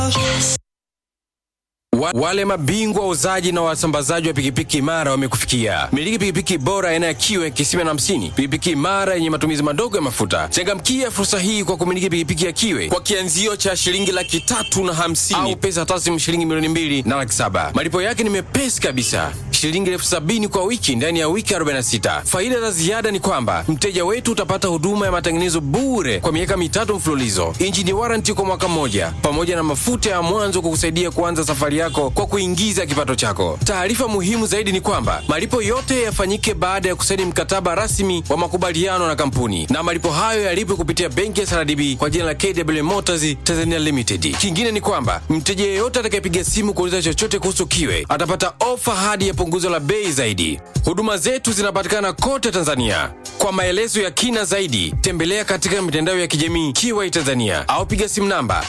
Wa, wale mabingwa wauzaji na wasambazaji wa pikipiki imara wamekufikia. Miliki pikipiki bora aina ya kiwe kisima na hamsini, pikipiki imara yenye matumizi madogo ya mafuta. Changamkia fursa hii kwa kumiliki pikipiki ya kiwe kwa kianzio cha shilingi laki tatu na hamsini au pesa taslimu shilingi milioni mbili na laki saba. Malipo yake ni mepesi kabisa, shilingi elfu sabini kwa wiki ndani ya wiki 46. Faida za ziada ni kwamba mteja wetu utapata huduma ya matengenezo bure kwa miaka mitatu mfululizo, injini waranti kwa mwaka mmoja, pamoja na mafuta ya mwanzo kukusaidia kuanza safari yako kwa kuingiza kipato chako. Taarifa muhimu zaidi ni kwamba malipo yote yafanyike baada ya kusaini mkataba rasmi wa makubaliano na kampuni, na malipo hayo yalipwe kupitia benki ya SRDB kwa jina la KW Motors Tanzania Limited. Kingine ni kwamba mteja yeyote atakayepiga simu kuuliza chochote kuhusu kiwe atapata ofa hadi ya punguzo la bei zaidi. Huduma zetu zinapatikana kote Tanzania. Kwa maelezo ya kina zaidi, tembelea katika mitandao ya kijamii Kiwai Tanzania au piga simu namba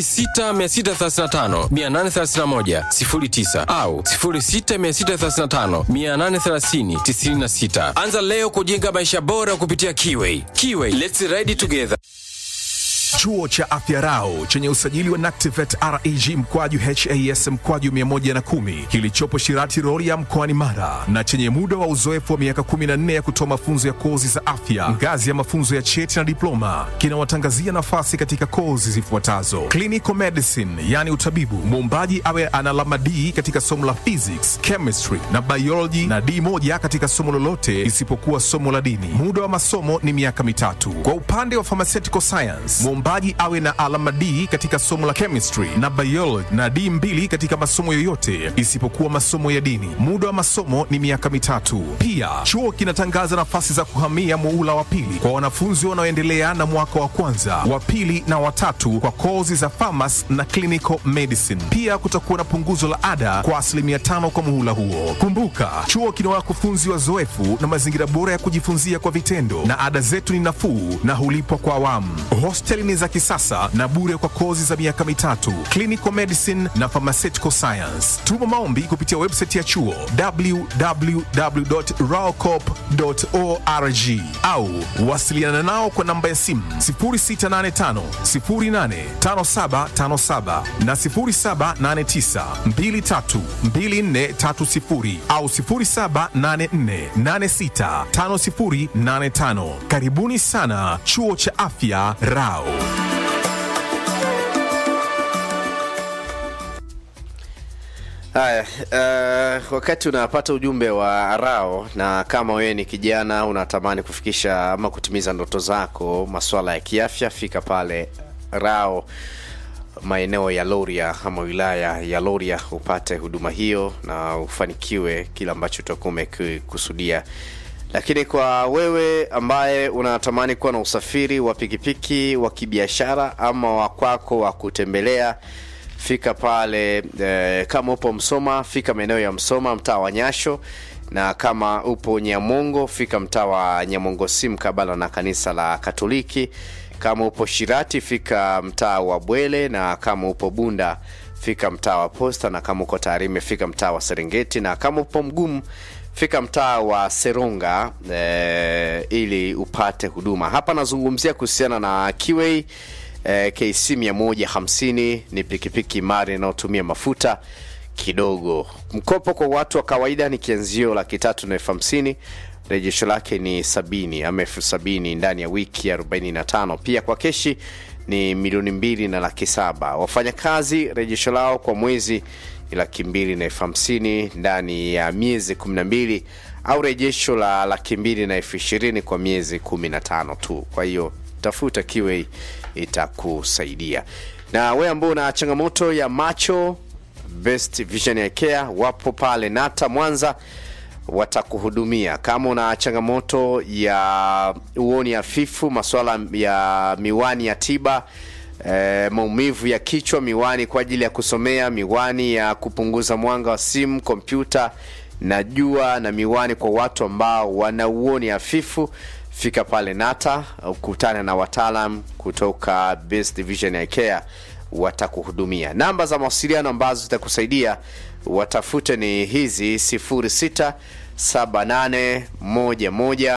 06635 831 09 au 06635 830 96. Anza leo kujenga maisha bora kupitia Kiwai. Kiwai, let's ride together. Chuo cha Afya Rau chenye usajili wa NACTIVET REG mkwaju HAS mkwaju 110 kilichopo Shirati Rorya mkoani Mara na chenye muda wa uzoefu wa miaka 14 ya kutoa mafunzo ya kozi za afya ngazi ya mafunzo ya cheti na diploma kinawatangazia nafasi katika kozi zifuatazo: clinical medicine, yani utabibu, muombaji awe ana alama D katika somo la physics, chemistry na biology na D moja katika somo lolote isipokuwa somo la dini. Muda wa masomo ni miaka mitatu. Kwa upande wa pharmaceutical science, mwombaji awe na alama D katika somo la chemistry na biology na D mbili katika masomo yoyote isipokuwa masomo ya dini. Muda wa masomo ni miaka mitatu. Pia chuo kinatangaza nafasi za kuhamia muula wa pili kwa wanafunzi wanaoendelea na mwaka wa kwanza, wa pili na watatu kwa kozi za pharmacy na clinical medicine. Pia kutakuwa na punguzo la ada kwa asilimia tano kwa muhula huo. Kumbuka, chuo kina wakufunzi wazoefu na mazingira bora ya kujifunzia kwa vitendo, na ada zetu ni nafuu na hulipwa kwa awamu. Hosteli ni za kisasa na bure kwa kozi za miaka mitatu, clinical medicine na pharmaceutical science. Tuma maombi kupitia website ya chuo www.raocop.org au wasiliana nao kwa namba ya simu 0685 085757 na 0789 232430 au 0784865085. Karibuni sana chuo cha afya Rao. Haya, uh, wakati unapata ujumbe wa Rao na kama wewe ni kijana unatamani kufikisha ama kutimiza ndoto zako masuala ya kiafya, fika pale Rao maeneo ya Loria ama wilaya ya Loria upate huduma hiyo na ufanikiwe kile ambacho utakuwa umekusudia. Lakini kwa wewe ambaye unatamani kuwa na usafiri wa pikipiki wa kibiashara ama wa kwako wa kutembelea fika pale eh, kama upo Msoma fika maeneo ya Msoma mtaa wa Nyasho, na kama upo Nyamongo fika mtaa wa Nyamongo si mkabala na kanisa la Katoliki. Kama upo Shirati fika mtaa wa Bwele, na kama upo Bunda fika mtaa wa Posta, na kama uko Tarime fika mtaa wa Serengeti, na kama upo Mgumu fika mtaa wa Seronga eh, ili upate huduma. Hapa nazungumzia kuhusiana na Kiwei eh, KC 150 ni pikipiki imara inayotumia mafuta kidogo. Mkopo kwa watu wa kawaida ni kianzio laki tatu na elfu hamsini rejesho lake ni sabini ama elfu sabini ndani ya wiki 45. Pia kwa keshi ni milioni mbili na laki saba. Wafanyakazi rejesho lao kwa mwezi ni laki mbili na elfu hamsini ndani ya miezi 12 au rejesho la laki mbili na elfu ishirini kwa miezi 15 tu. Kwa hiyo tafuta Kiwei itakusaidia. Na wewe ambao una changamoto ya macho, Best Vision ya Care wapo pale Nata Mwanza, watakuhudumia. Kama una changamoto ya uoni hafifu, masuala ya miwani ya tiba E, maumivu ya kichwa, miwani kwa ajili ya kusomea, miwani ya kupunguza mwanga wa simu, kompyuta na jua, na miwani kwa watu ambao wana uoni hafifu fika pale Nata ukutane na wataalam kutoka Best Vision ya Care watakuhudumia. Namba za mawasiliano ambazo zitakusaidia watafute ni hizi 06 78 11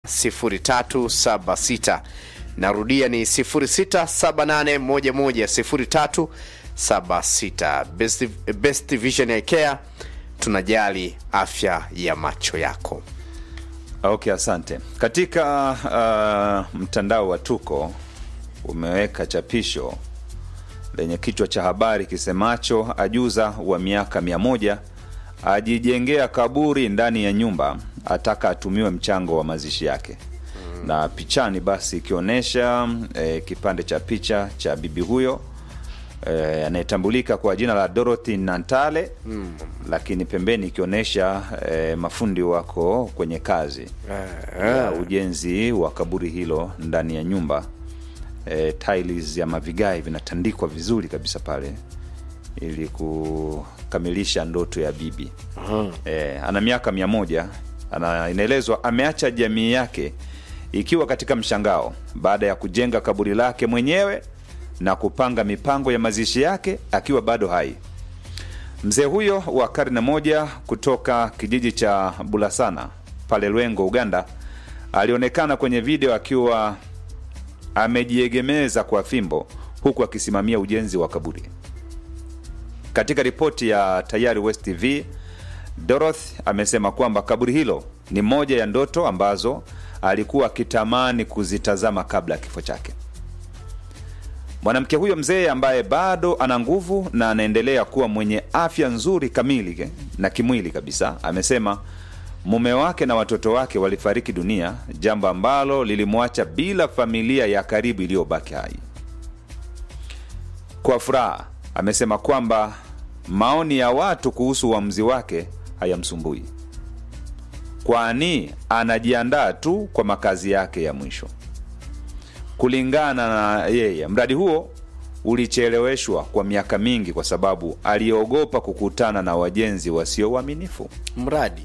0376. Narudia ni 06 78 11 03 76 best, best vision ya care tunajali afya ya macho yako Okay, asante. Katika uh, mtandao wa Tuko umeweka chapisho lenye kichwa cha habari kisemacho ajuza wa miaka mia moja ajijengea kaburi ndani ya nyumba, ataka atumiwe mchango wa mazishi yake mm. na pichani basi ikionyesha eh, kipande cha picha cha bibi huyo eh, anayetambulika kwa jina la Dorothy Nantale mm. lakini pembeni ikionyesha eh, mafundi wako kwenye kazi ya ujenzi wa kaburi hilo ndani ya nyumba e, tiles ya mavigai vinatandikwa vizuri kabisa pale ili kukamilisha ndoto ya bibi e, ana miaka mia moja ana, inaelezwa ameacha jamii yake ikiwa katika mshangao baada ya kujenga kaburi lake mwenyewe na kupanga mipango ya mazishi yake akiwa bado hai mzee huyo wa karne moja kutoka kijiji cha bulasana pale lwengo uganda alionekana kwenye video akiwa amejiegemeza kwa fimbo huku akisimamia ujenzi wa kaburi katika ripoti ya tayari west tv dorothy amesema kwamba kaburi hilo ni moja ya ndoto ambazo alikuwa akitamani kuzitazama kabla ya kifo chake mwanamke huyo mzee ambaye bado ana nguvu na anaendelea kuwa mwenye afya nzuri kamili ke- na kimwili kabisa amesema mume wake na watoto wake walifariki dunia jambo ambalo lilimwacha bila familia ya karibu iliyobaki hai kwa furaha amesema kwamba maoni ya watu kuhusu uamuzi wake hayamsumbui kwani anajiandaa tu kwa makazi yake ya mwisho kulingana na yeye mradi huo ulicheleweshwa kwa miaka mingi kwa sababu aliogopa kukutana na wajenzi wasio waaminifu mradi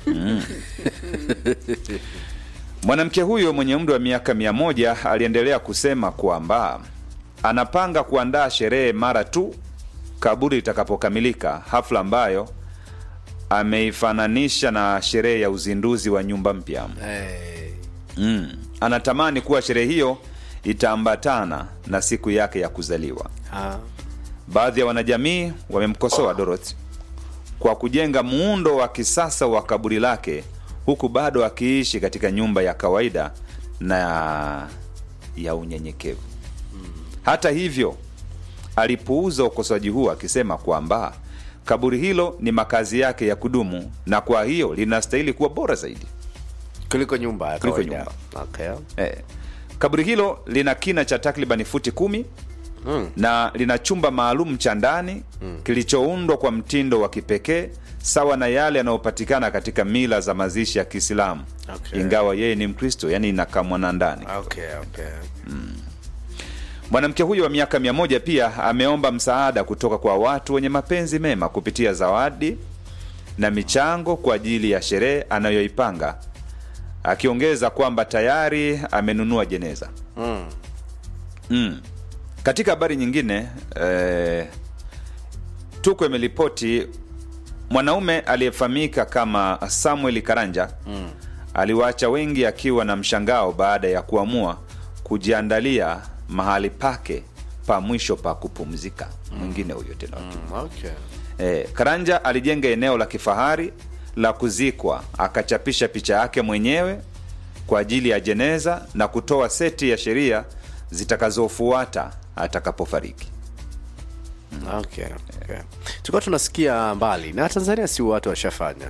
mwanamke huyo mwenye umri wa miaka mia moja aliendelea kusema kwamba anapanga kuandaa sherehe mara tu kaburi litakapokamilika hafla ambayo ameifananisha na sherehe ya uzinduzi wa nyumba mpya hey. mm. anatamani kuwa sherehe hiyo itaambatana na siku yake ya kuzaliwa ah. baadhi ya wanajamii wamemkosoa dorothy kwa kujenga muundo wa kisasa wa kaburi lake huku bado akiishi katika nyumba ya kawaida na ya unyenyekevu hata hivyo alipuuza ukosoaji huo akisema kwamba kaburi hilo ni makazi yake ya kudumu na kwa hiyo linastahili kuwa bora zaidi kuliko nyumba ya Kuliko kawaida. nyumba. Okay. eh. kaburi hilo lina kina cha takribani futi kumi Mm. na lina chumba maalum cha ndani mm. kilichoundwa kwa mtindo wa kipekee sawa na yale yanayopatikana katika mila za mazishi ya kiislamu Okay. ingawa yeye ni mkristo yani inakamwana ndani Okay, okay. mwanamke huyo wa miaka mia moja pia ameomba msaada kutoka kwa watu wenye mapenzi mema kupitia zawadi na michango kwa ajili ya sherehe anayoipanga akiongeza kwamba tayari amenunua jeneza Mm. mm. katika habari nyingine eh, tuko imeripoti mwanaume aliyefahamika kama samuel karanja mm. aliwaacha wengi akiwa na mshangao baada ya kuamua kujiandalia mahali pake pa mwisho pa kupumzika mwingine huyo tena Mm, okay. E, Karanja alijenga eneo la kifahari la kuzikwa, akachapisha picha yake mwenyewe kwa ajili ya jeneza na kutoa seti ya sheria zitakazofuata atakapofariki. Okay, okay. tulikuwa tunasikia mbali na tanzania si watu washafanya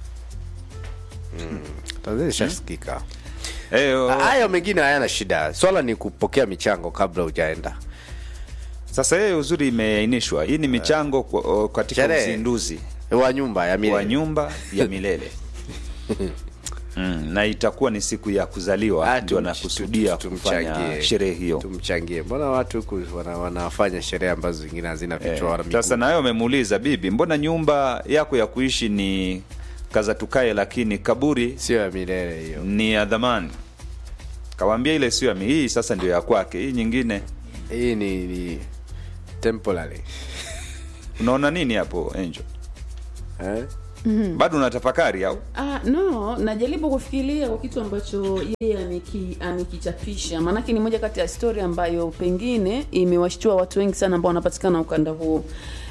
mm. tanzania ishasikika E, o, hayo mengine hayana shida swala ni kupokea michango kabla hujaenda sasa yeye uzuri imeainishwa, hii ni michango kwa- o, katika Sherehe. uzinduzi wa nyumba ya wa milele nyumba ya milele mm, na itakuwa ni siku ya kuzaliwa Ah, ndio tum- anakusudia tum- kufanya tumchangie. sherehe hiyo. tumchangie mbona watu huku wana, wanafanya sherehe ambazo zingine hazina vichwa wala Eh, sasa miguu? nayo amemuuliza bibi, mbona nyumba yako ya kuishi ni kaza tukae, lakini kaburi sio ya milele hiyo ni ya dhamani? Kawambia ile sio ya mi, hii sasa ndio ya kwake, hii nyingine. hii ni, ni temporary Unaona nini hapo Angel? eh? bado unatafakari au Ah, no najaribu kufikiria kwa kitu ambacho yeye ameki, amekichapisha maanake ni moja kati ya stori ambayo pengine imewashtua watu wengi sana ambao wanapatikana ukanda huo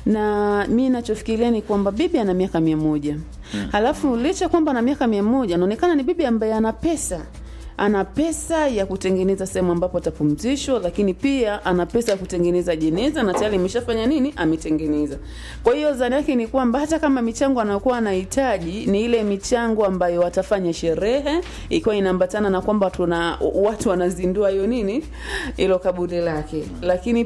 na mi nachofikiria ni kwamba bibi ana miaka mia moja hmm. halafu licha kwamba ana miaka mia moja anaonekana ni bibi ambaye ana pesa ana pesa ya kutengeneza sehemu ambapo atapumzishwa lakini pia ana pesa ya kutengeneza jeneza na tayari imeshafanya nini ametengeneza kwa hiyo zani yake ni kwamba hata kama michango anayokuwa anahitaji ni ile michango ambayo watafanya sherehe ikiwa inaambatana na kwamba tuna watu wanazindua hiyo nini ilo kaburi lake lakini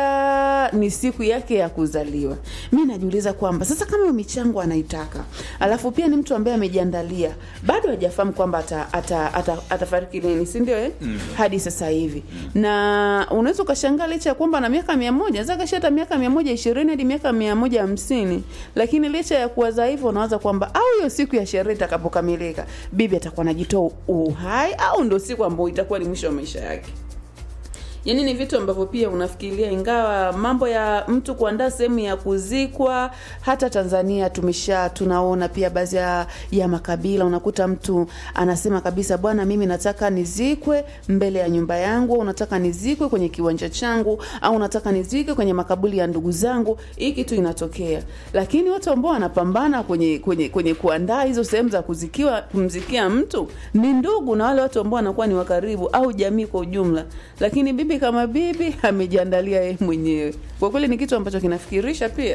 pia ni siku yake ya kuzaliwa mi najiuliza kwamba sasa kama hiyo michango anaitaka alafu pia ni mtu ambaye amejiandalia bado hajafahamu kwamba ata, ata, ata, atafariki lini si ndio eh? mm. hadi sasa hivi mm. na unaweza ukashangaa licha ya kwamba na miaka mia moja zakasha hata miaka mia moja ishirini hadi miaka mia moja hamsini lakini licha ya kuwaza hivyo unawaza kwamba au hiyo siku ya sherehe itakapokamilika bibi atakuwa anajitoa uhai au ndo siku ambayo itakuwa ni mwisho wa maisha yake yaani ni vitu ambavyo pia unafikiria ingawa mambo ya mtu kuandaa sehemu ya kuzikwa hata tanzania tumesha tunaona pia baadhi ya, ya makabila unakuta mtu anasema kabisa bwana mimi nataka nizikwe mbele ya nyumba yangu au unataka nizikwe kwenye kiwanja changu au unataka nizikwe kwenye makaburi ya ndugu zangu hii kitu inatokea lakini watu ambao wanapambana kwenye kwenye kwenye kuandaa hizo sehemu za kuzikiwa kumzikia mtu ni ndugu na wale watu ambao wanakuwa ni wakaribu au jamii kwa ujumla lakini bibi kama bibi amejiandalia yeye mwenyewe kwa kweli ni kitu ambacho kinafikirisha pia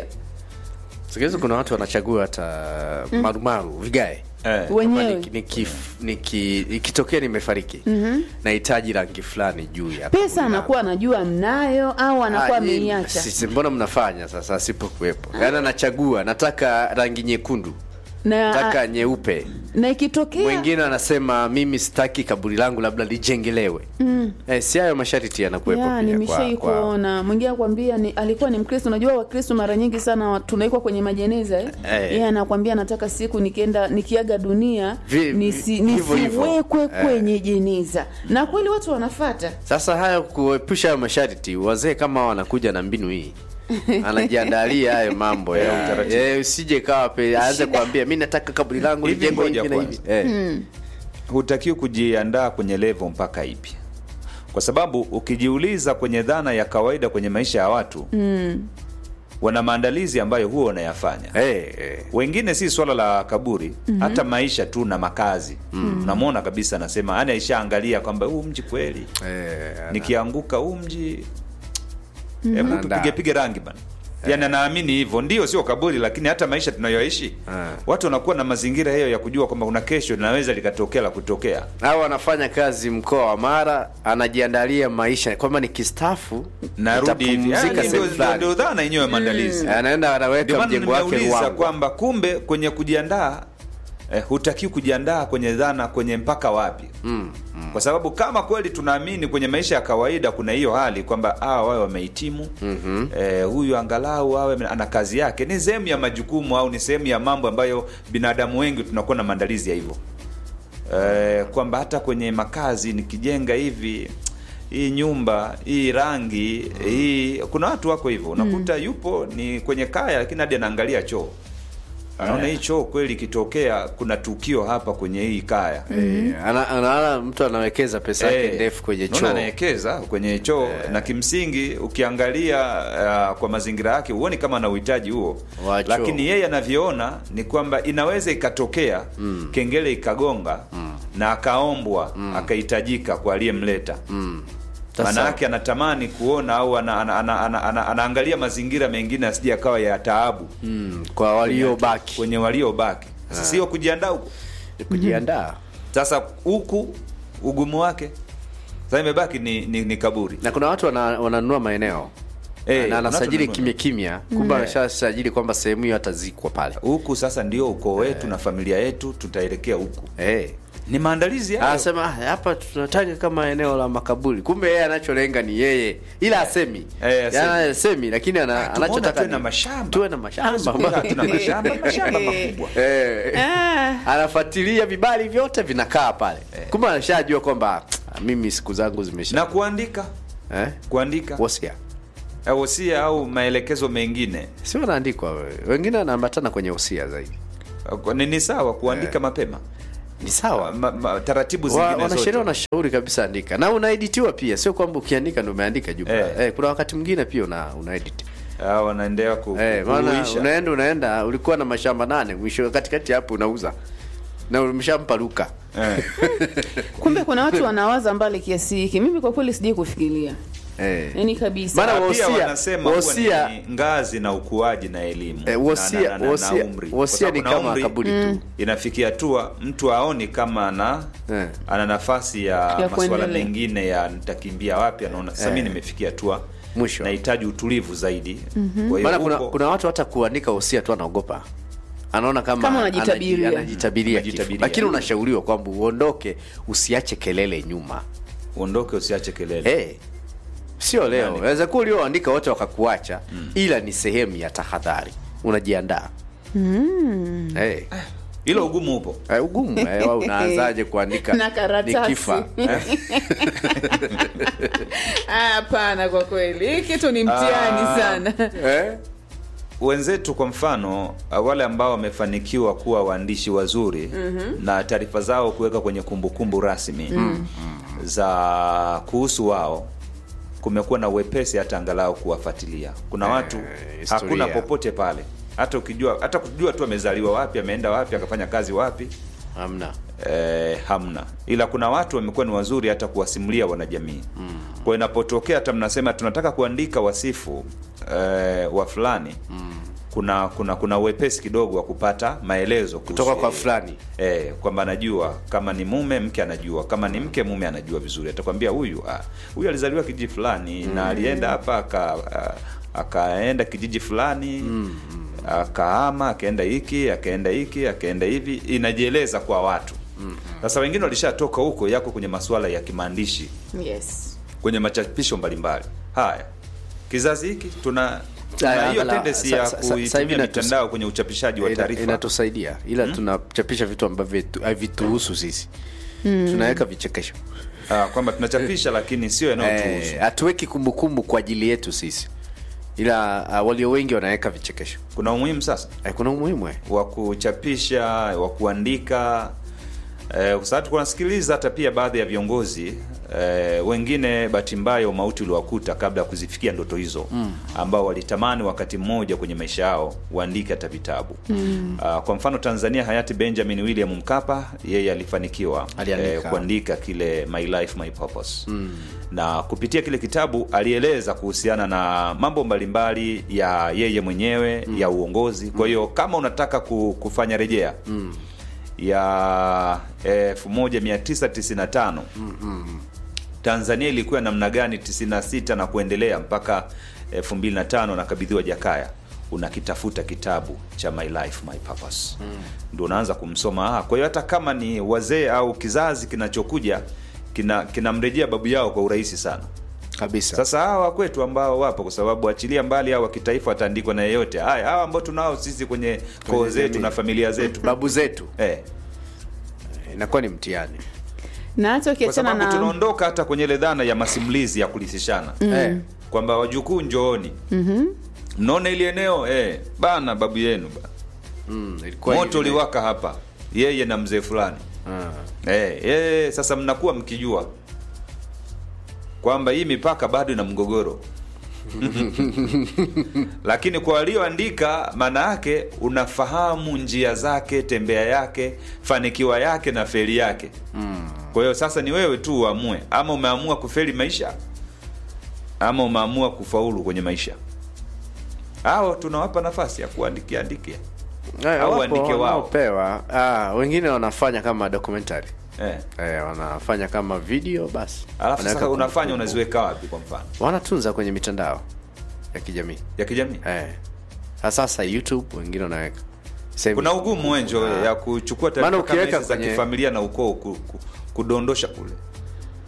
sikizi kuna watu wanachagua hata marumaru vigae eh. Kwamba wenyewe niki- niki- niki- ikitokea nimefariki nahitaji rangi fulani juu ya pesa kaburi anakuwa anajua mnayo au anakuwa Ah, hii- ameiacha sisi mbona mnafanya sasa asipokuwepo yaani anachagua nataka rangi nyekundu na, nataka nyeupe na ikitokea mwingine anasema mimi sitaki kaburi langu labda lijengelewe mm. eh, si hayo masharti yanakuwepo ya pia nimeshai kwa, kwa, kuona mwingine akwambia ni alikuwa ni mkristo unajua wakristo mara nyingi sana wa- tunaikwa kwenye majeneza eh? Eh. yeye anakwambia nataka siku nikienda nikiaga dunia Vi- nisi, vi- hivyo hivyo. nisiwekwe Eh. kwenye jeneza na kweli watu wanafata sasa hayo kuepusha hayo masharti wazee kama hao wanakuja na mbinu hii anajiandalia hayo mambo ya utaratibu. eh, usije kawa pe aanze kuambia mi nataka kaburi langu Hivi lijengwe ngoja hivi na hivi kwanza. eh. hutakiwi kujiandaa kwenye levo mpaka ipi kwa sababu ukijiuliza kwenye dhana ya kawaida kwenye maisha ya watu mm. wana maandalizi ambayo huwa wanayafanya Eh, eh. wengine si swala la kaburi mm-hmm. hata maisha tu na makazi mm. unamwona kabisa anasema yani aishaangalia kwamba huu mji kweli Eh, nikianguka huu mji hebu Anaandaa. tupige pige rangi bana yani anaamini hivyo ndio sio kaburi lakini hata maisha tunayoishi Ah. watu wanakuwa na mazingira hiyo ya kujua kwamba kuna kesho linaweza likatokea la kutokea au anafanya kazi mkoa wa mara anajiandalia maisha kwamba nikistafu narudi hivi nitapumzika Yani sehemu ndio- fulani. ndio dhana yenyewe ya maandalizi anaenda ndio anaweka maana mjengo wake nimeuliza Ruangwa. kwamba kumbe kwenye kujiandaa eh, hutakiwi kujiandaa kwenye dhana kwenye mpaka wapi mm, mm. kwa sababu kama kweli tunaamini kwenye maisha ya kawaida kuna hiyo hali kwamba ah, wawe wamehitimu mm-hmm. eh, huyu angalau awe ana kazi yake ni sehemu ya majukumu au ni sehemu ya mambo ambayo binadamu wengi tunakuwa na maandalizi ya hivyo eh, kwamba hata kwenye makazi nikijenga hivi hii nyumba hii rangi hii kuna watu wako hivyo unakuta yupo ni kwenye kaya lakini hadi anaangalia choo anaona hii choo kweli ikitokea kuna tukio hapa kwenye hii kaya Eh, ana- anaona mtu anawekeza pesa yake Eh, ndefu kwenye unaona choo anawekeza kwenye choo na kimsingi ukiangalia uh, kwa mazingira yake huoni kama ana uhitaji huo Wa choo. lakini yeye anavyoona ni kwamba inaweza ikatokea mm. kengele ikagonga mm. na akaombwa mm. akahitajika kwa aliyemleta mm. Sasa- maana yake anatamani kuona au ana, ana, ana, ana, ana, anaangalia mazingira mengine asije akawa ya taabu mm, kwa waliobaki kwenye waliobaki sasa sio kujiandaa huko Ni kujiandaa sasa huku ugumu wake sasa imebaki ni, ni, ni kaburi na kuna watu wana- wananunua maeneo Eh, na kuna anasajili watu kimya kimya kumbe anashasajili kwamba sehemu hiyo atazikwa pale huku sasa ndio ukoo wetu na familia yetu tutaelekea huku Eh. ni maandalizi hayo. anasema "Ah, hapa tunataka kama eneo la makaburi kumbe yeye anacholenga ni yeye ila asemi Eh, asemi. Yaani asemi lakini ana, Tumeona anachotaka tuwe ni- na mashamba. tuwe na mashamba Tumeona tuna mashamba mashamba makubwa Eh. Ah. anafuatilia vibali vyote vinakaa pale kumbe anashajua kwamba "Ah, mimi siku zangu zimesha na kuandika eh? kuandika wosia au wosia au maelekezo mengine si wanaandikwa we- wengine wanaambatana kwenye wosia zaidi Kwa- ni, ni sawa kuandika mapema ni sawa ma, ma, taratibu Wa- zingine wanasheria zote wanashauri kabisa andika na unaeditiwa pia sio kwamba ukiandika ndo umeandika jumla Eh. eh. kuna wakati mwingine pia una, unaedit Ah, wanaendelea ku, eh, ku- maana kuhuisha. unaenda unaenda ulikuwa na mashamba nane mwisho katikati hapo unauza na umeshampa luka eh. kumbe kuna watu wanawaza mbali kiasi hiki mimi kwa kweli sijai kufikiria eh. yani kabisa Maana Na pia wosia- wanasema huwa wosia- ni ngazi na ukuaji na elimu Eh, wosia- na, na, na, na, wosia- umri. wosia Kwa ni sababu na kama umri kaburi tu. inafikia hatua mtu aoni kama ana Eh. ana nafasi ya, masuala kuendelea. mengine ya nitakimbia wapi anaona sasa mimi nimefikia hatua Mwisho. nahitaji utulivu zaidi Kwa hiyo maana kuna, huko- kuna watu hata kuandika wosia tu anaogopa anaona kama, Kama unajitabiria. anaji- anajitabiria kifo. Unajitabiria. lakini unashauriwa kwamba uondoke usiache kelele nyuma uondoke usiache kelele hey. sio leo Nani? waweza kuwa ulioandika wote wakakuacha ila ni sehemu ya tahadhari unajiandaa mm. hey. hilo ugumu upo Eh, ugumu eh, wewe unaanzaje kuandika Na karatasi. nikifa eh? Ah, hapana kwa kweli hii kitu ni mtihani Ah. sana Eh? wenzetu kwa mfano uh, wale ambao wamefanikiwa kuwa waandishi wazuri mm-hmm. na taarifa zao kuweka kwenye kumbukumbu rasmi mm-hmm. za kuhusu wao kumekuwa na uwepesi hata angalau kuwafuatilia kuna watu historia. hakuna popote pale hata ukijua hata kujua tu amezaliwa wapi ameenda wapi akafanya kazi wapi hamna eh, hamna ila kuna watu wamekuwa ni wazuri hata kuwasimulia wanajamii mm. kwa inapotokea hata mnasema tunataka kuandika wasifu eh, wa fulani mm. kuna kuna kuna uwepesi kidogo wa kupata maelezo kuhusu kutoka kwa yeye. fulani Eh, kwamba anajua kama ni mume mke anajua kama ni mke mume anajua vizuri atakwambia huyu ah, huyu alizaliwa kijiji fulani mm. na alienda hapa aka ah, akaenda kijiji fulani mm. akahama akaenda hiki akaenda hiki akaenda hivi inajieleza kwa watu sasa wengine walishatoka huko yako kwenye masuala ya kimaandishi yes kwenye machapisho mbalimbali haya kizazi hiki tuna tuna Aya, hiyo angala- tendency sa- ya sa- sa- sasa hivi kuitumia inatus- mitandao kwenye uchapishaji wa Ina- taarifa inatusaidia ila tunachapisha vitu ambavyo tu- havituhusu sisi tunaweka vichekesho Ah, kwamba tunachapisha lakini sio yanayotuhusu Eh, hatuweki kumbukumbu kwa ajili yetu sisi ila uh, walio wengi wanaweka vichekesho kuna umuhimu sasa eh, kuna umuhimu eh. wa kuchapisha wa kuandika eh, kwa sababu kunasikiliza hata pia baadhi ya viongozi eh, wengine bahati mbaya umauti uliwakuta kabla ya kuzifikia ndoto hizo mm. ambao walitamani wakati mmoja kwenye maisha yao waandike hata vitabu mm. uh, kwa mfano tanzania hayati benjamin william mkapa yeye alifanikiwa Aliandika. kuandika kile my life my purpose mm. na kupitia kile kitabu alieleza kuhusiana na mambo mbalimbali ya yeye mwenyewe mm. ya uongozi kwa hiyo kama unataka ku- kufanya rejea mm. ya 1995 tanzania ilikuwa namna gani 96 na kuendelea mpaka 2005 nakabidhiwa jakaya unakitafuta kitabu cha my life my purpose mm. ndo unaanza kumsoma ah, kwa hiyo hata kama ni wazee au kizazi kinachokuja kina kinamrejea babu yao kwa urahisi sana kabisa sasa hawa kwetu ambao wapo kwa sababu achilia mbali hawa kitaifa wataandikwa na yeyote haya hawa ambao tunao sisi kwenye koo zetu jamii. na familia zetu babu zetu eh, inakuwa ni mtihani na hata kwa ukiachana sababu na tunaondoka hata kwenye ile dhana ya masimulizi ya kurithishana eh. kwamba wajukuu njooni mm-hmm. mnaona ili eneo eh, bana babu yenu ba. mm, ilikuwa moto hivi. uliwaka hapa yeye na mzee fulani Ah. eh, eh, sasa mnakuwa mkijua kwamba hii mipaka bado ina mgogoro lakini kwa walioandika maana yake unafahamu njia zake tembea yake fanikiwa yake na feli yake mm. kwa hiyo sasa ni wewe tu uamue ama umeamua kufeli maisha ama umeamua kufaulu kwenye maisha hao tunawapa nafasi ya kuandikia andikia Eh, Au wapo waandike wao. wanaopewa. ah, wengine wanafanya kama documentary eh. eh, wanafanya kama video basi alafu Wanaweka sasa unafanya kumbukumbu. unaziweka wapi kwa mfano wanatunza kwenye mitandao ya kijamii ya kijamii eh. Ha, sasa youtube wengine wanaweka Sehemu- kuna ugumu wenjo Ah. ya kuchukua Maana taarifa kama ukiweka hizi za kwenye- kifamilia na ukoo ku, ku, kudondosha kule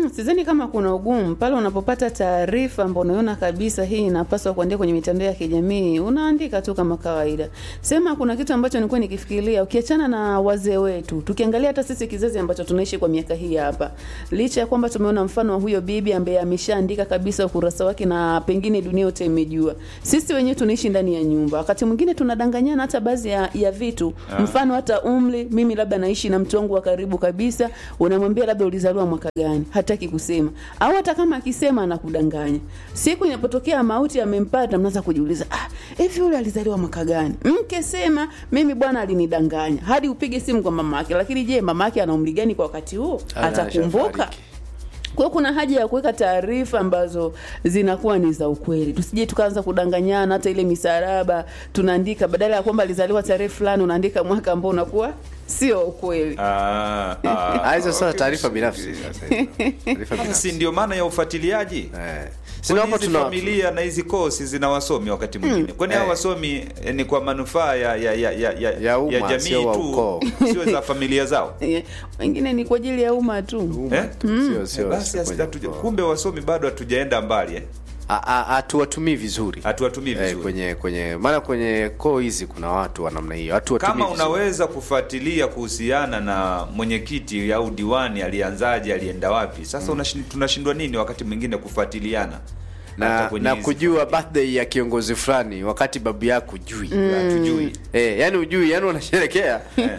Mm, sidhani kama kuna ugumu pale unapopata taarifa ambao unaona kabisa hii inapaswa kuandika kwenye mitandao ya kijamii, unaandika tu kama kawaida. Sema kuna kitu ambacho nilikuwa nikifikiria, ukiachana na wazee wetu, tukiangalia hata sisi kizazi ambacho tunaishi kwa miaka hii hapa, licha ya kwamba tumeona mfano wa huyo bibi ambaye ameshaandika kabisa ukurasa wake na pengine dunia yote imejua, sisi wenyewe tunaishi ndani ya nyumba, wakati mwingine tunadanganyana hata baadhi ya, ya vitu, mfano hata umri. Mimi labda naishi na mtu wangu wa karibu kabisa, unamwambia labda ulizaliwa mwaka gani, hataki kusema, au hata kama akisema anakudanganya. Siku inapotokea mauti amempata, mnaanza kujiuliza, ah, hivi yule alizaliwa mwaka gani? Mke sema mimi bwana alinidanganya, hadi upige simu kwa mama yake. Lakini je, mama yake ana umri gani kwa wakati huo? Ana, Atakumbuka? ashafariki. Kwa hiyo kuna haja ya kuweka taarifa ambazo zinakuwa ni za ukweli, tusije tukaanza kudanganyana. Hata ile misaraba tunaandika, badala ya kwamba alizaliwa tarehe fulani, unaandika mwaka ambao unakuwa sio ukweli. Ah, ah, Ah, hizo sasa okay, taarifa msubiri binafsi sasa. sasa hizo. Taarifa si binafsi. ndio maana ya ufuatiliaji Eh. Si Kwani naomba hizi tuna familia na hizi kosi zina wasomi wakati mwingine kwani hao Eh. wasomi eh, ni kwa manufaa ya, ya, ya, ya, ya, Ya umma, ya jamii sio wa tu ukoo. sio za familia zao Eh, Wengine ni kwa ajili ya umma tu. eh? sio sio basi sio kwenye hatuja- ukoo. kumbe wasomi bado hatujaenda mbali eh? A- a- hatuwatumii vizuri hatuwatumii eh, vizuri kwenye kwenye maana kwenye koo hizi kuna watu wa namna hiyo hatuwatumii kama vizuri. unaweza kufuatilia kuhusiana na mwenyekiti au diwani alianzaje alienda wapi sasa unashin- tunashindwa nini wakati mwingine kufuatiliana Hata na, kwenye na hizi kujua familia. birthday ya kiongozi fulani wakati babu yako jui hatujui Eh, yani ujui yani unasherekea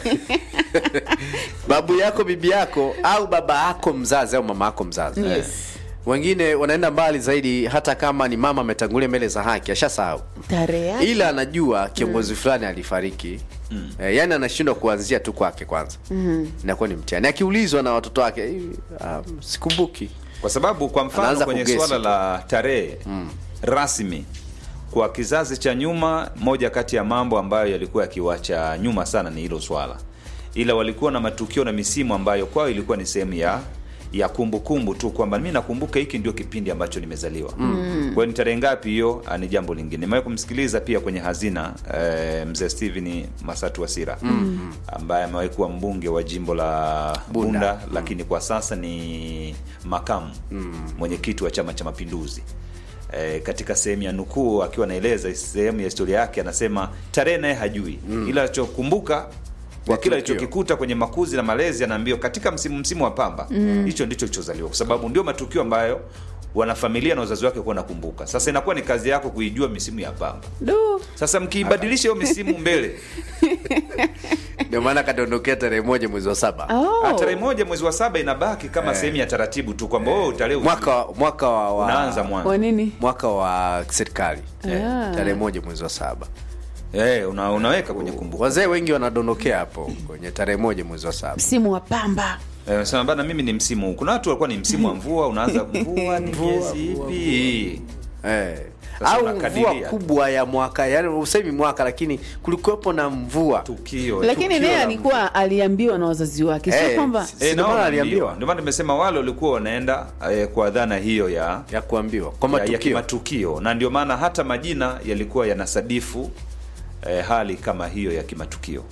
babu yako bibi yako au baba yako mzazi au mama yako mzazi Yes. wengine wanaenda mbali zaidi hata kama ni mama ametangulia mbele za haki ashasahau Tarehe yake. ila anajua kiongozi fulani alifariki mm. eh, yani anashindwa kuanzia tu kwake kwanza mm. inakuwa ni mtihani akiulizwa na watoto wake "Hivi, um, sikumbuki kwa sababu kwa mfano Anaanza kwenye kugesi swala tu. la tarehe rasmi kwa kizazi cha nyuma moja kati ya mambo ambayo yalikuwa yakiwacha nyuma sana ni hilo swala ila walikuwa na matukio na misimu ambayo kwao ilikuwa ni sehemu ya ya kumbukumbu tu kwamba mi nakumbuka hiki ndio kipindi ambacho nimezaliwa mm. kwa hiyo ni tarehe ngapi hiyo ah, ni jambo lingine nimewahi kumsikiliza pia kwenye hazina eh, mzee stephen masatu wasira mm. ambaye amewahi kuwa mbunge wa jimbo la bunda, Bunda. lakini kwa sasa ni makamu mm. mwenyekiti wa chama cha mapinduzi E, katika sehemu ya nukuu akiwa anaeleza sehemu ya historia yake anasema tarehe naye hajui mm. ila alichokumbuka kwa kile tukio. alichokikuta kwenye makuzi na malezi anaambiwa katika msimu msimu wa pamba hicho ndicho kilichozaliwa kwa sababu ndio matukio ambayo wanafamilia na wazazi wake kuwa nakumbuka sasa inakuwa ni kazi yako kuijua misimu ya pamba Du. sasa mkiibadilisha hiyo misimu mbele ndio maana kadondokea tarehe moja mwezi wa saba Oh. ah, tarehe moja mwezi wa saba inabaki kama sehemu ya taratibu tu kwamba oh, tarehe mwaka mwaka wa, wa unaanza mwanzo Kwa nini? mwaka wa serikali Ah. tarehe moja mwezi wa saba Eh, una, unaweka kwenye kumbukumbu wazee wengi wanadondokea hapo kwenye tarehe moja mwezi wa saba Msimu wa pamba. Eh, sema bana mimi ni msimu huu. Kuna watu walikuwa ni msimu wa mvua, unaanza mvua ni miezi ipi? eh. Sasa au mvua unakadiria. kubwa ya mwaka yani usemi mwaka lakini kulikuwepo na mvua Tukio. Lakini Tukio naye la alikuwa aliambiwa na wazazi wake, sio Eh, kwamba si- Eh, ndio naona maana aliambiwa. aliambiwa Ndio maana nimesema wale walikuwa wanaenda eh, kwa dhana hiyo ya ya kuambiwa kwa ya, ya matukio kimatukio na ndio maana hata majina yalikuwa yanasadifu eh, hali kama hiyo ya kimatukio.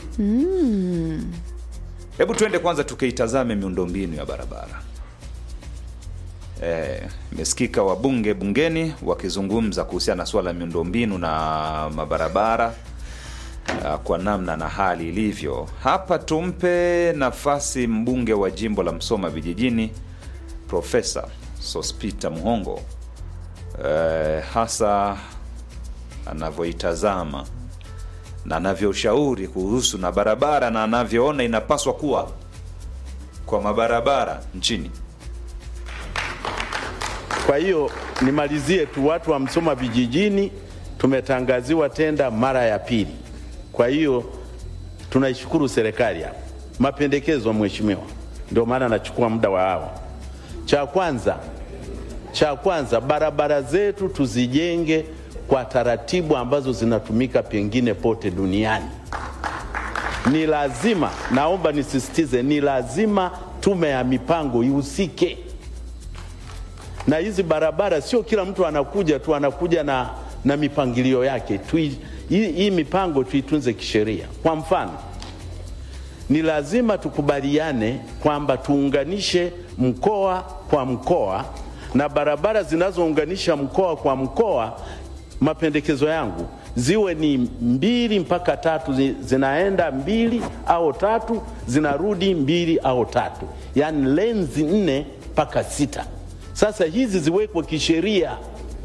Hebu tuende kwanza tukaitazame miundombinu ya barabara. Eh, imesikika wabunge bungeni wakizungumza kuhusiana na suala la miundombinu na mabarabara ah, kwa namna na hali ilivyo. Hapa tumpe nafasi mbunge wa jimbo la Msoma vijijini Profesa Sospita Muhongo eh, hasa anavyoitazama na anavyoshauri kuhusu na barabara na anavyoona inapaswa kuwa kwa mabarabara nchini. Kwa hiyo nimalizie tu, watu wa Msoma vijijini tumetangaziwa tenda mara ya pili. Kwa hiyo tunaishukuru serikali hapa, mapendekezo mheshimiwa, ndio maana nachukua muda wa hawa. Cha kwanza, cha kwanza barabara zetu tuzijenge kwa taratibu ambazo zinatumika pengine pote duniani. Ni lazima, naomba nisisitize, ni lazima tume ya mipango ihusike na hizi barabara sio kila mtu anakuja tu anakuja na, na mipangilio yake Tui, hii, hii mipango tuitunze kisheria. Kwa mfano, ni lazima tukubaliane kwamba tuunganishe mkoa kwa mkoa na barabara zinazounganisha mkoa kwa mkoa, mapendekezo yangu ziwe ni mbili mpaka tatu, zi- zinaenda mbili au tatu, zinarudi mbili au tatu, yaani lenzi nne mpaka sita. Sasa hizi ziwekwe kisheria.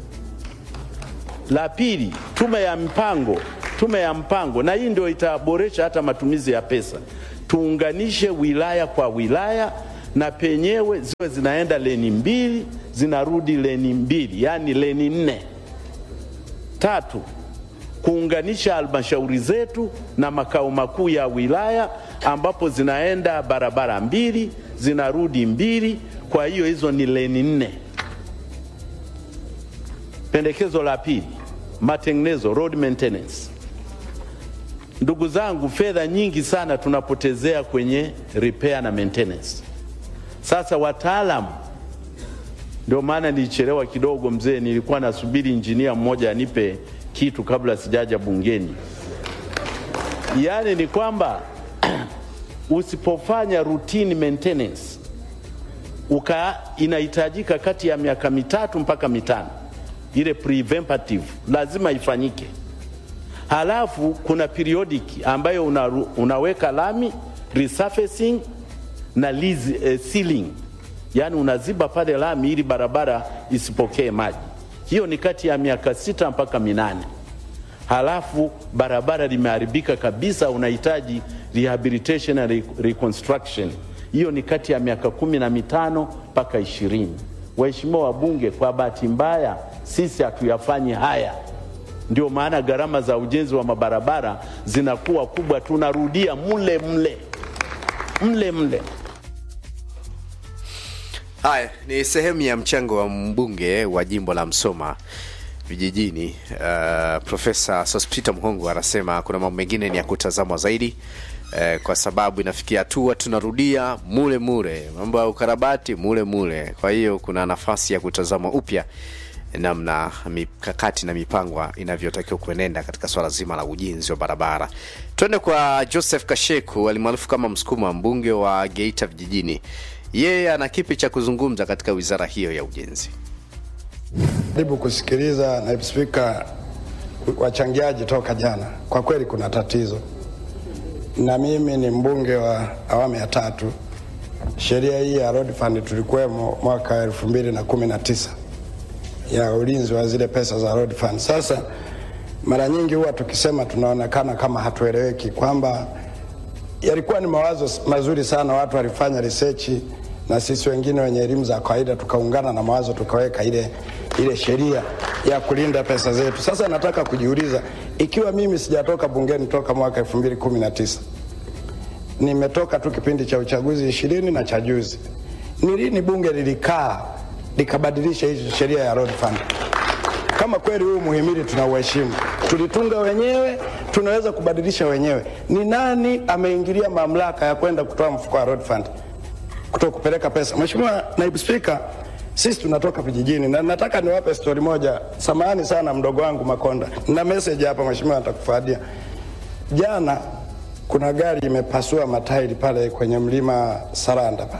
La pili, tume ya mpango, tume ya mpango, na hii ndio itaboresha hata matumizi ya pesa. Tuunganishe wilaya kwa wilaya na penyewe ziwe zinaenda leni mbili zinarudi leni mbili, yaani leni nne. Tatu, kuunganisha halmashauri zetu na makao makuu ya wilaya ambapo zinaenda barabara mbili zinarudi mbili, kwa hiyo hizo ni leni nne. Pendekezo la pili, matengenezo, road maintenance. Ndugu zangu, fedha nyingi sana tunapotezea kwenye repair na maintenance. Sasa wataalamu, ndio maana nilichelewa kidogo mzee, nilikuwa nasubiri injinia mmoja anipe kitu kabla sijaja bungeni. Yaani ni kwamba usipofanya routine maintenance uka inahitajika kati ya miaka mitatu mpaka mitano, ile preventative lazima ifanyike. Halafu kuna periodic ambayo una, unaweka lami resurfacing na liz, eh, sealing, yaani unaziba pale lami ili barabara isipokee maji. Hiyo ni kati ya miaka sita mpaka minane. Halafu barabara limeharibika kabisa, unahitaji rehabilitation na re- reconstruction. Hiyo ni kati ya miaka kumi na mitano mpaka ishirini. Waheshimiwa wabunge, kwa bahati mbaya sisi hatuyafanyi haya, ndio maana gharama za ujenzi wa mabarabara zinakuwa kubwa, tunarudia mle mle mle mle. Haya ni sehemu ya mchango wa mbunge wa jimbo la Msoma vijijini. Uh, Profesa Sospeter Mhongo anasema kuna mambo mengine ni ya kutazamwa zaidi uh, kwa sababu inafikia hatua tunarudia mule mule, mambo ya ukarabati mule mule. Kwa hiyo kuna nafasi ya kutazama upya namna mikakati na mipango inavyotakiwa kuenenda katika swala zima la ujenzi wa barabara. Twende kwa Joseph Kasheku alimaarufu kama Msukuma, mbunge wa Geita vijijini. Yeye ana kipi cha kuzungumza katika wizara hiyo ya ujenzi? Jaribu kusikiliza naibu spika wachangiaji toka jana. Kwa kweli kuna tatizo, na mimi ni mbunge wa awamu ya tatu. Sheria hii ya road fund tulikuwemo mwaka elfu mbili na kumi na tisa ya ulinzi wa zile pesa za road fund. Sasa mara nyingi huwa tukisema tunaonekana kama hatueleweki kwamba yalikuwa ni mawazo mazuri sana, watu walifanya research na sisi wengine wenye elimu za kawaida tukaungana na mawazo tukaweka ile, ile sheria ya kulinda pesa zetu. Sasa nataka kujiuliza ikiwa mimi sijatoka bungeni toka mwaka 2019 nimetoka tu kipindi cha uchaguzi ishirini na cha juzi, ni lini bunge lilikaa likabadilisha hizi sheria ya road fund? Kama kweli huu muhimili tunauheshimu, tulitunga wenyewe, tunaweza kubadilisha wenyewe. Ni nani ameingilia mamlaka ya kwenda kutoa mfuko wa road fund, kutoka kupeleka pesa? Mheshimiwa Naibu Spika, sisi tunatoka vijijini na nataka niwape stori moja. Samahani sana mdogo wangu Makonda, na message hapa mheshimiwa, atakufadia. Jana kuna gari imepasua matairi pale kwenye mlima Saranda pale,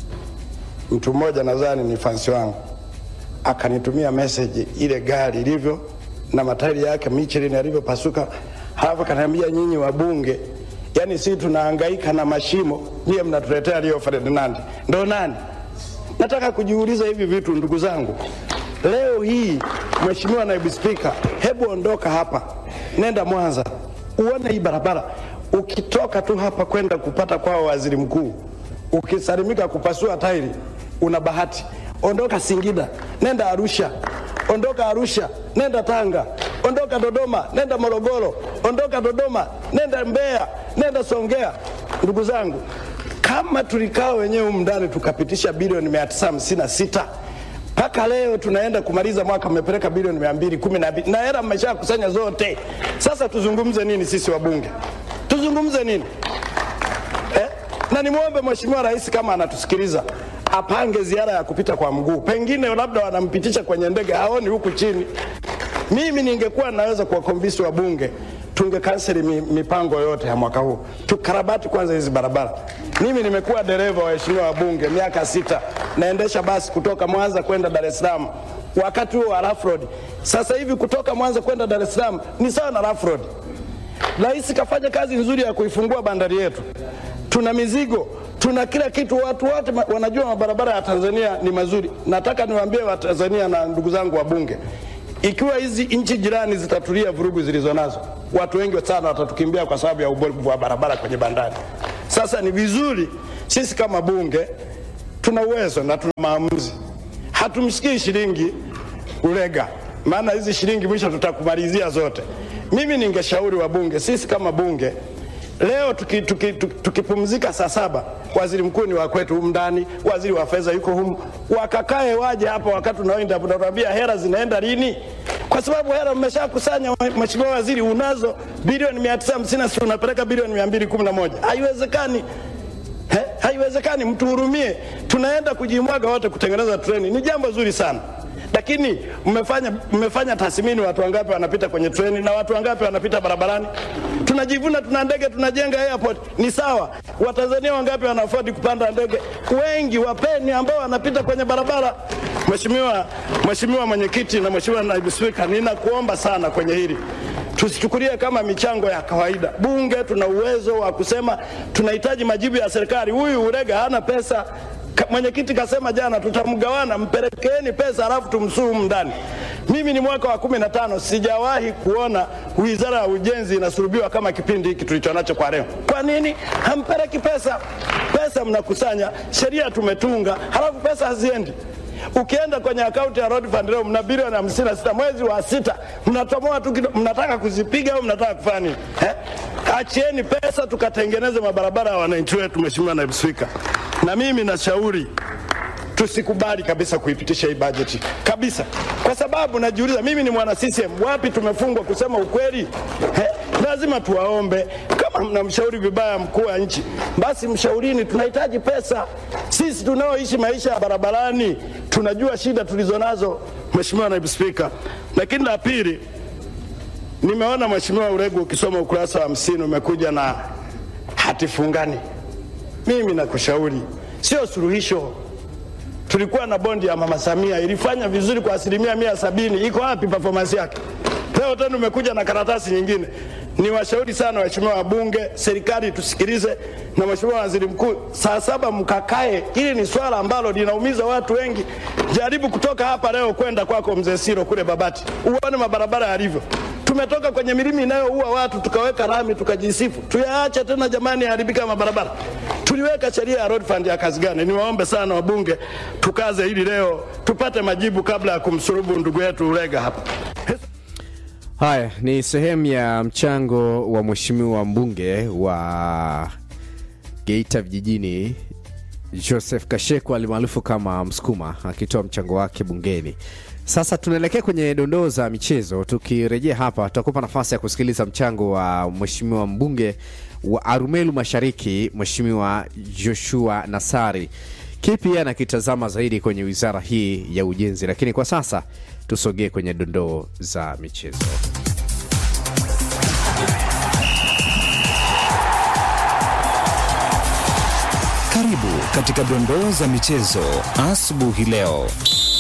mtu mmoja nadhani ni fansi wangu akanitumia message ile gari ilivyo na matairi yake Michelin yalivyopasuka, halafu akaniambia nyinyi wabunge, yani sisi tunahangaika na mashimo, nyie mnatuletea Rio Ferdinand. Ndo nani? Nataka kujiuliza hivi vitu ndugu zangu. Leo hii Mheshimiwa Naibu Spika, hebu ondoka hapa, nenda Mwanza uone hii barabara. Ukitoka tu hapa kwenda kupata kwao waziri mkuu, ukisalimika kupasua tairi, una bahati ondoka Singida, nenda Arusha, ondoka Arusha, nenda Tanga, ondoka Dodoma, nenda Morogoro, ondoka Dodoma, nenda Mbeya, nenda Songea. Ndugu zangu, kama tulikaa wenyewe humu ndani tukapitisha bilioni mia tisa hamsini na sita mpaka leo tunaenda kumaliza mwaka mmepeleka bilioni mia mbili kumi na mbili na hela mmeshakusanya zote. Sasa tuzungumze nini sisi wabunge? Tuzungumze nini eh? Na nimwombe Mheshimiwa Rais kama anatusikiliza apange ziara ya kupita kwa mguu, pengine labda wanampitisha kwenye ndege, haoni huku chini. Mimi ningekuwa naweza kuwakombisi wabunge tungekanseli mi, mipango yote ya mwaka huu, tukarabati kwanza hizi barabara. Mimi nimekuwa dereva waheshimiwa wabunge miaka sita, naendesha basi kutoka Mwanza kwenda Dar es Salaam wakati huo wa rough road. Sasa hivi kutoka Mwanza kwenda Dar es Salaam ni sawa na rough road. Rais kafanya kazi nzuri ya kuifungua bandari yetu, tuna mizigo tuna kila kitu, watu wote ma- wanajua mabarabara ya Tanzania ni mazuri. Nataka niwaambie Watanzania na ndugu zangu wabunge, ikiwa hizi nchi jirani zitatulia vurugu zilizo nazo, watu wengi sana watatukimbia kwa sababu ya ubovu wa barabara kwenye bandari. Sasa ni vizuri sisi kama bunge tuna uwezo na tuna maamuzi, hatumshikii shilingi ulega, maana hizi shilingi mwisho tutakumalizia zote. Mimi ningeshauri wabunge, sisi kama bunge leo tukipumzika tuki, tuki, tukipumzika saa saba, waziri mkuu ni wa kwetu humu ndani, waziri wa fedha yuko humu, wakakae waje hapa wakati unaoenda unatuambia hela zinaenda lini, kwa sababu hela mmeshakusanya. Mheshimiwa Waziri, unazo bilioni 950 si unapeleka bilioni 211 haiwezekani. He? Haiwezekani, mtuhurumie. Tunaenda kujimwaga wote kutengeneza treni, ni jambo zuri sana, lakini mmefanya mmefanya tathmini, watu wangapi wanapita kwenye treni na watu wangapi wanapita barabarani? Tunajivuna tuna ndege, tunajenga airport, ni sawa. Watanzania wangapi wana afford kupanda ndege? Wengi. Wapeni ambao wanapita kwenye barabara. Mheshimiwa Mheshimiwa Mwenyekiti na Mheshimiwa Naibu Spika, ninakuomba sana kwenye hili tusichukulie kama michango ya kawaida. Bunge tuna uwezo wa kusema tunahitaji majibu ya serikali. Huyu Urega hana pesa. Ka- Mwenyekiti kasema jana tutamgawana, mpelekeeni pesa alafu tumsuhumu ndani. Mimi ni mwaka wa kumi na tano sijawahi kuona wizara ya ujenzi inasulubiwa kama kipindi hiki tulicho nacho kwa leo. Kwa nini hampeleki pesa? Pesa mnakusanya, sheria tumetunga, halafu pesa haziendi. Ukienda kwenye akaunti ya Road Fund leo mna bilioni hamsini na sita mwezi wa sita mnatomoa tu kidogo, mnataka kuzipiga au mnataka kufanya nini eh? Achieni pesa tukatengeneze mabarabara ya wananchi wetu, Mheshimiwa Naibu Spika. Na mimi nashauri tusikubali kabisa kuipitisha hii bajeti kabisa, kwa sababu najiuliza, mimi ni mwana CCM, wapi tumefungwa kusema ukweli? He, lazima tuwaombe. Kama mnamshauri vibaya mkuu wa nchi, basi mshaurini, tunahitaji pesa. Sisi tunaoishi maisha ya barabarani tunajua shida tulizonazo, Mheshimiwa Naibu Spika. Lakini la pili, nimeona Mheshimiwa Uregu ukisoma ukurasa wa hamsini umekuja na hati fungani. Mimi nakushauri, sio suluhisho tulikuwa na bondi ya mama Samia ilifanya vizuri kwa asilimia mia sabini. Iko wapi performance yake? Leo tena umekuja na karatasi nyingine. Ni washauri sana waheshimiwa wabunge, serikali tusikilize, na mheshimiwa waziri mkuu, saa saba mkakae. Hili ni swala ambalo linaumiza watu wengi. Jaribu kutoka hapa leo kwenda kwako mzee Siro kule Babati, uone mabarabara yalivyo. Tumetoka kwenye milima inayoua watu tukaweka rami tukajisifu, tuyaache tena jamani, yaharibika mabarabara. Tuliweka sheria ya road fund ya kazi gani? Niwaombe sana wabunge, tukaze hili leo tupate majibu kabla ya kumsurubu ndugu yetu Ulega hapa. Haya ni sehemu ya mchango wa mheshimiwa mbunge wa Geita vijijini Joseph Kashekwa alimaarufu kama Msukuma akitoa mchango wake bungeni. Sasa tunaelekea kwenye dondoo za michezo. Tukirejea hapa, tutakupa nafasi ya kusikiliza mchango wa mheshimiwa mbunge wa Arumelu Mashariki, mheshimiwa Joshua Nasari. Kipi yeye anakitazama zaidi kwenye wizara hii ya ujenzi, lakini kwa sasa tusogee kwenye dondoo za michezo. Karibu katika dondoo za michezo asubuhi leo.